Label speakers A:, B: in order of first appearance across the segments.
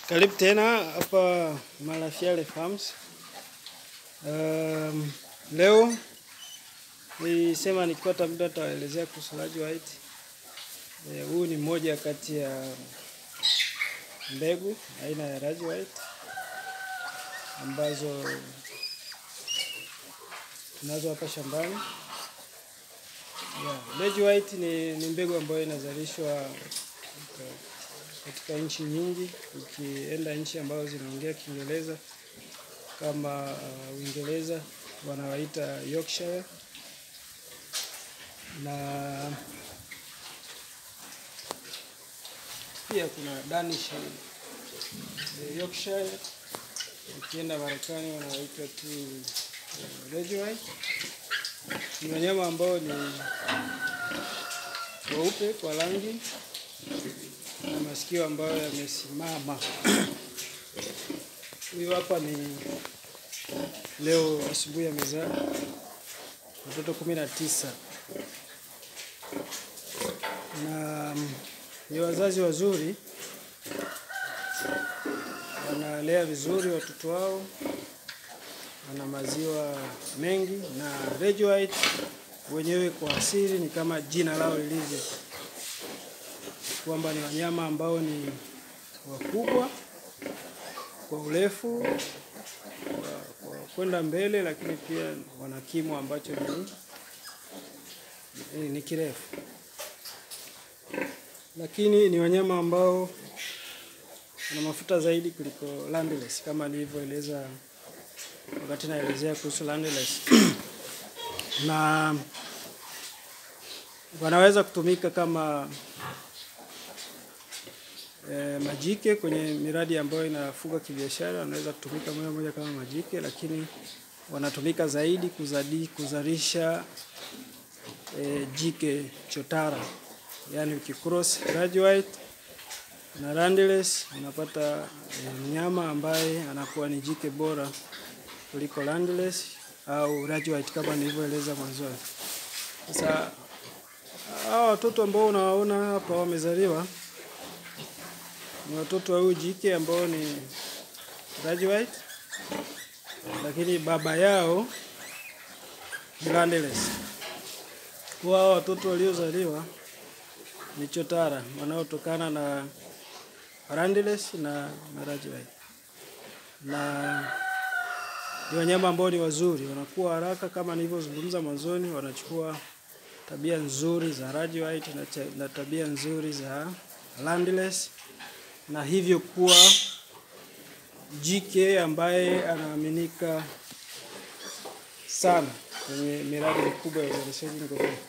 A: Karibu tena hapa Malafiale Farms. Um, leo nilisema nikipata muda nitawaelezea kuhusu Raj White. Eh, Huu ni mmoja kati ya mbegu aina ya Raj White ambazo tunazo hapa shambani. Yeah, Raj White ni, ni mbegu ambayo inazalishwa katika- katika nchi nyingi. Ukienda nchi ambazo zinaongea Kiingereza kama uh, Uingereza wanawaita Yorkshire na pia kuna Danish eh, Yorkshire. Ukienda Marekani wanawaita tu uh, Raj White. Ni wanyama ambao ni weupe kwa rangi na masikio ambayo yamesimama. Huyu hapa ni leo asubuhi amezaa watoto kumi na tisa na mm, ni wazazi wazuri, wanalea vizuri watoto wao, wana maziwa mengi, na Raj White wenyewe kwa asili ni kama jina lao lilivyo kwamba ni wanyama ambao ni wakubwa kwa urefu kwa, kwa kwenda mbele, lakini pia wana kimo ambacho ni, ni, ni kirefu, lakini ni wanyama ambao wana mafuta zaidi kuliko Landless kama nilivyoeleza wakati naelezea kuhusu Landless na wanaweza kutumika kama eh, majike kwenye miradi ambayo inafuga kibiashara, wanaweza kutumika moja moja kama majike, lakini wanatumika zaidi kuzadi, kuzalisha eh, jike chotara, yaani ukicross Raj White na Landless unapata eh, mnyama ambaye anakuwa ni jike bora kuliko Landless au Raj White kama nilivyoeleza mwanzoni. Sasa hawa watoto ambao unawaona hapa wamezaliwa ni watoto wa huyu jike ambao ni Raj White, lakini baba yao ni Landless. Kwa hao watoto waliozaliwa ni chotara wanaotokana na Landless na, na Raj White, na ni wanyama ambao ni wazuri, wanakuwa haraka kama nilivyozungumza mwanzoni, wanachukua tabia nzuri za Raj White na, cha- na tabia nzuri za Landless na hivyo kuwa jike ambaye anaaminika sana kwenye miradi mikubwa ya uzalishaji ngombe.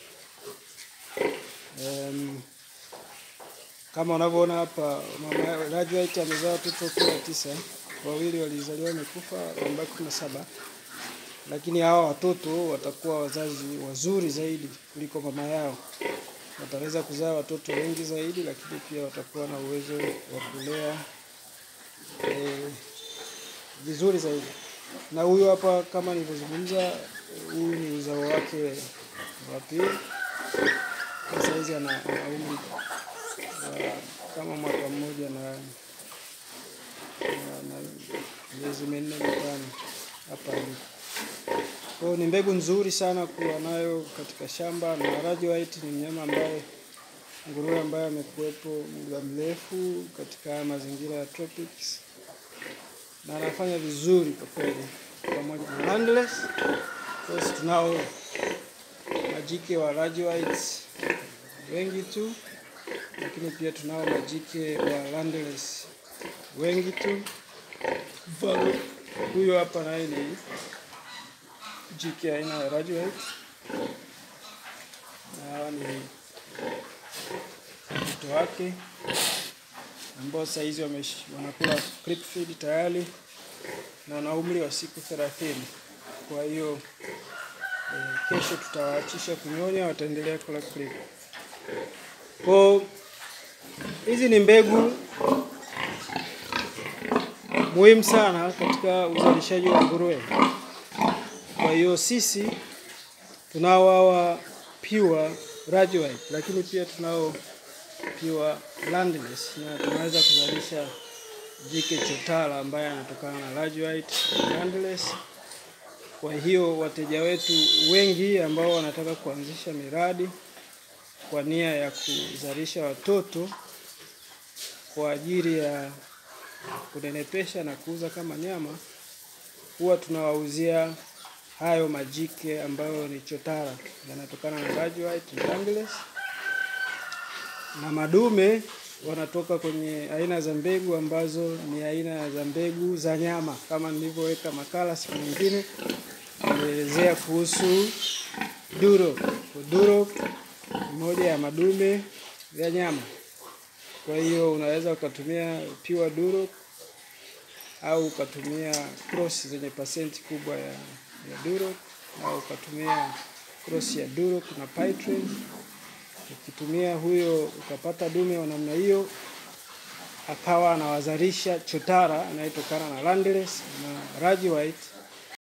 A: Um, kama unavyoona hapa mama Raj White amezaa watoto kumi na tisa, wawili walizaliwa wamekufa, wamebaki kumi na saba, lakini hawa watoto watakuwa wazazi wazuri zaidi kuliko mama yao wataweza kuzaa watoto wengi zaidi, lakini pia watakuwa na uwezo wa kulea eh, vizuri zaidi. Na huyu hapa kama nilivyozungumza, huyu ni uzao wake wa pili. Kwa Saizi ana ana umri wa kama mwaka mmoja na, na, na miezi minne mitano hapa alipo. Kwa hiyo ni mbegu nzuri sana kuwa nayo katika shamba, na Raj White ni mnyama ambaye nguruwe ambaye amekuwepo muda mrefu katika haya mazingira ya tropics na anafanya vizuri kwa kweli, pamoja na Landless. Of course tunao majike wa Raj White wengi tu, lakini pia tunao majike wa Landless wengi tu. Mfano huyo hapa naye ni jike aina ya Raj White na hawa ni watoto wake ambao saizi wamesh- wanakula clip feed tayari na wana umri wa siku thelathini. Kwa hiyo eh, kesho tutawaachisha kunyonya, wataendelea kula clip. Kwa hizi ni mbegu muhimu sana katika uzalishaji wa nguruwe. Kwa hiyo sisi tunao hawa pure Raj White, lakini pia tunao pure landless na tunaweza kuzalisha jike chotara ambaye anatokana na large white Landless. Kwa hiyo wateja wetu wengi ambao wanataka kuanzisha miradi kwa nia ya kuzalisha watoto kwa ajili ya kunenepesha na kuuza kama nyama, huwa tunawauzia hayo majike ambayo ni chotara, yanatokana na large white Landless, na madume wanatoka kwenye aina za mbegu ambazo ni aina za mbegu za nyama, kama nilivyoweka makala siku nyingine nimeelezea kuhusu Duro. Duro ni moja ya madume ya nyama. Kwa hiyo unaweza ukatumia pure Duro au ukatumia cross zenye pasenti kubwa ya, ya Duro au ukatumia cross ya Duro na Pytrain. Ukitumia huyo ukapata dume wa namna hiyo, akawa anawazalisha chotara anayetokana na Landless na Large White